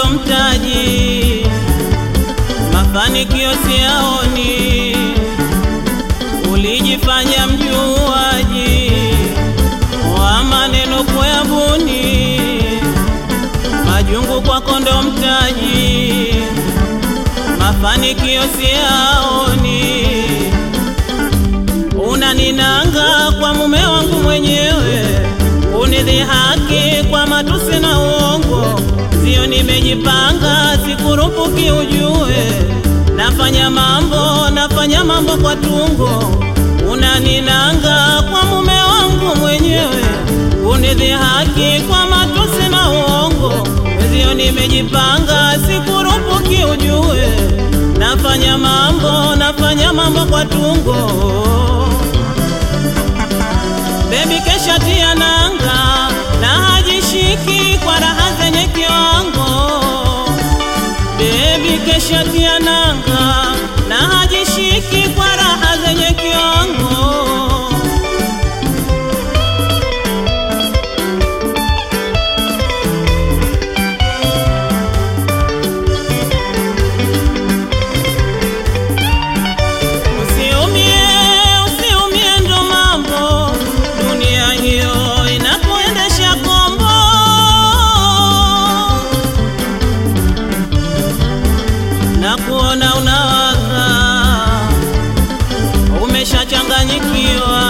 ndo mtaji, mafanikio siyaoni. Ulijifanya mjuaji wa maneno kuyabuni, majungu kwako ndo mtaji, mafanikio siyaoni. Unaninanga kwa mume wangu mwenyewe, unidhihaki kwa matusi na uongo. Sio nimejipanga, sikurupuki ujue, nafanya mambo, nafanya mambo kwa tungo. Unaninanga kwa mume wangu mwenyewe, unidhihaki kwa matusi na uongo. Sio nimejipanga, sikurupuki ujue, nafanya mambo, nafanya mambo kwa tungo. Baby kesha tia nanga na hajishiki kwa raha zenye kiwango. Baby kesha tia nanga na hajishiki kwa raha zenye kiwango. Usiumie, usiumie ndo mambo, dunia hiyo inakuendesha kombo. Na kuona unawaka, umeshachanganyikiwa,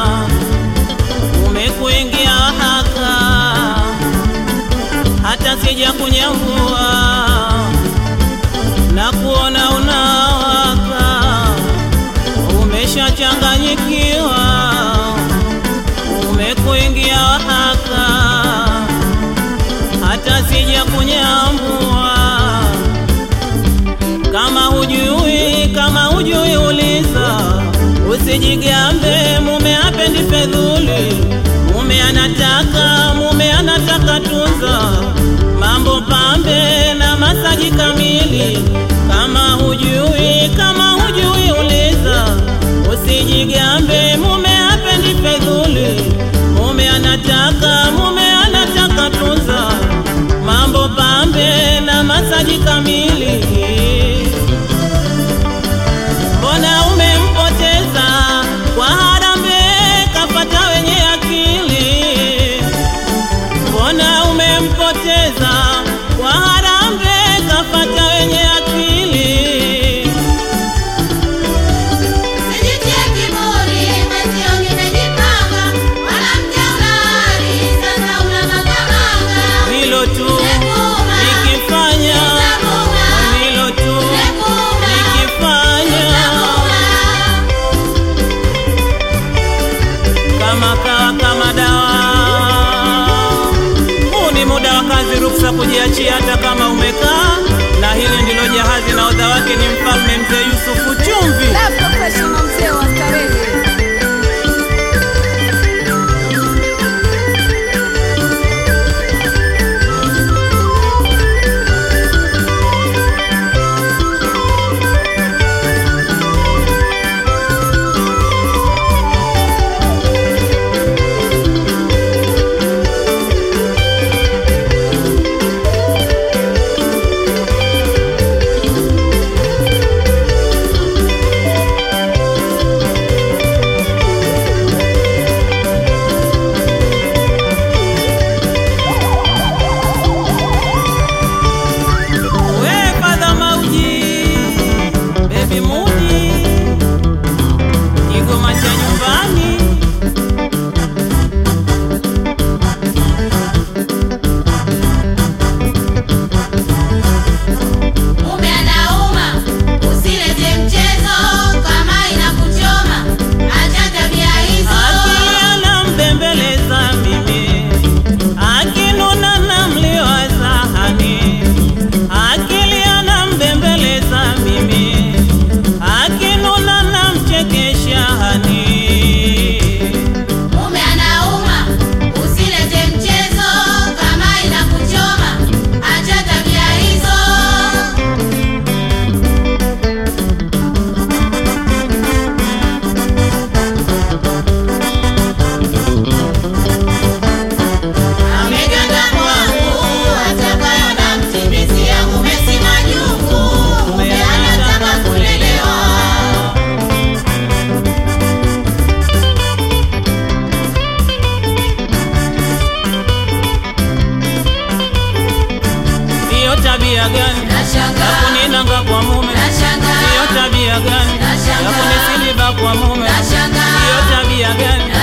umekuingia haka, hata sija kunyambua na kuona unawaka, umeshachanganyikiwa, umekuingia haka, hata sija kunyambua. Kama hujui, kama hujui uliza, usijigambe. Mume hapendi fedhuli, mume anataka, mume anataka tunza mambo pambe na masaji kamili. Kama hujui, kama hujui uliza, usijigambe. Mume hapendi fedhuli, mume anataka, mume anataka tunza mambo pambe na masaji kamili. Mbona umempoteza kwa harambee, kapata wenye akili? Mbona umempoteza kwa harambee, kapata Nashangaa. ya kuninanga kwa mume Nashangaa. hiyo tabia gani ya Nashangaa. kunisiliba kwa mume Nashangaa. hiyo tabia gani